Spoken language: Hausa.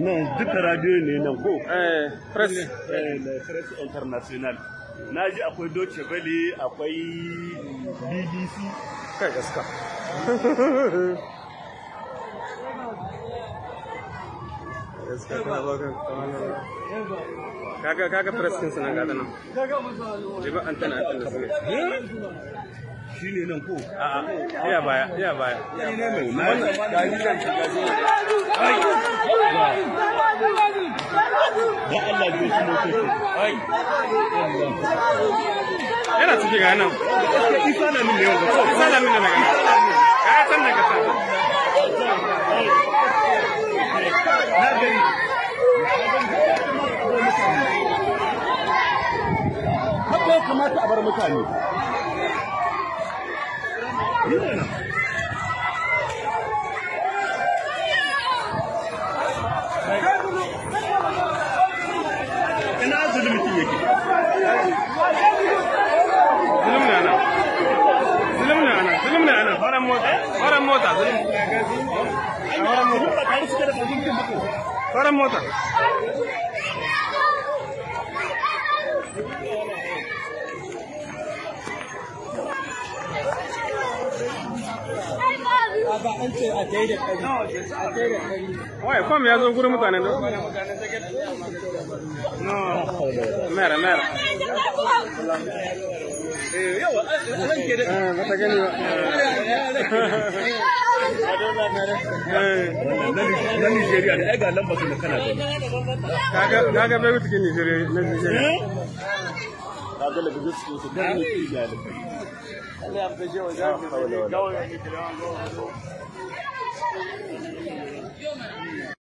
nan duka radio ne nan ko eh press eh na press international na ji akwai Deutsche Welle akwai BBC kai gaska gaska kana bakan kaga kaga press kin sanan ga nan jiba antana antana su shi ne nan ko a a iya baya iya baya shi ne mai na gani nan shiga zo ai da Allah bai shi motoci ai yana ciki ga nan isa na min ne wanda ko isa da min daga ka san daga san na gani haka ya kamata a bar mutane ina zulmutin yake zulum ne ana zulum ne ana zulum ne ana faran mota faran mota zulum faran mota faran mota Wai, kwam ya zo gurin mutanen da? No, mera, mera. Eh, bata gani ba. na Nigeria ne ai ga lamba su da kana gani Kaga kaga bai wuce kin Nigeria na Nigeria. ka ga daga gaskiya su da ne ke ga da